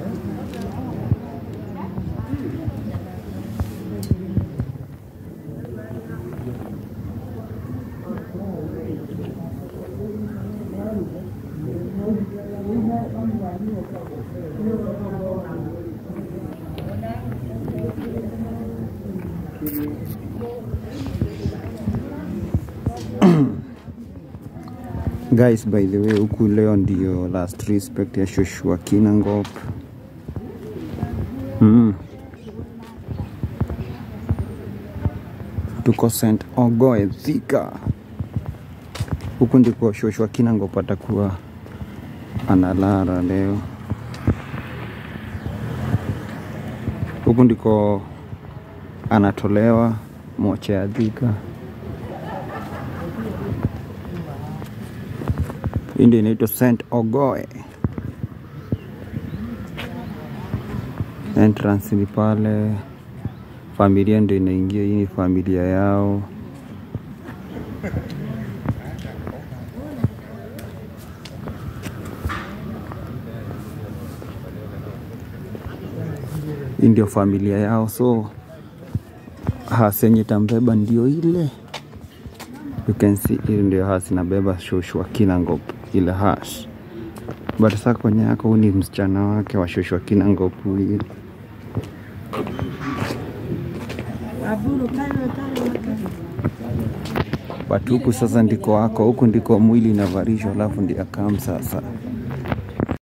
Guys, by the way, huku leo ndio last respect ya Joshua Kinangop. Mm. Tuko St. Ogoe Thika. Huku ndiko Joshua Kinangop atakuwa analala leo. Huku ndiko anatolewa mocha ya Thika. Hii ndio inaitwa St. Ogoe. Entrance ni pale, familia ndio inaingia. Hii ni familia yao. Hii ndio familia yao, so hasi yenye tambeba ndio ile you can see hili ndio hasi nabeba Joshua Kinangop ile hash but sasa kwenye yako huu ni msichana wake wa Joshua Kinangop huyu but huku sasa ndiko wako huku ndiko mwili inavarishwa alafu ndio akam sasa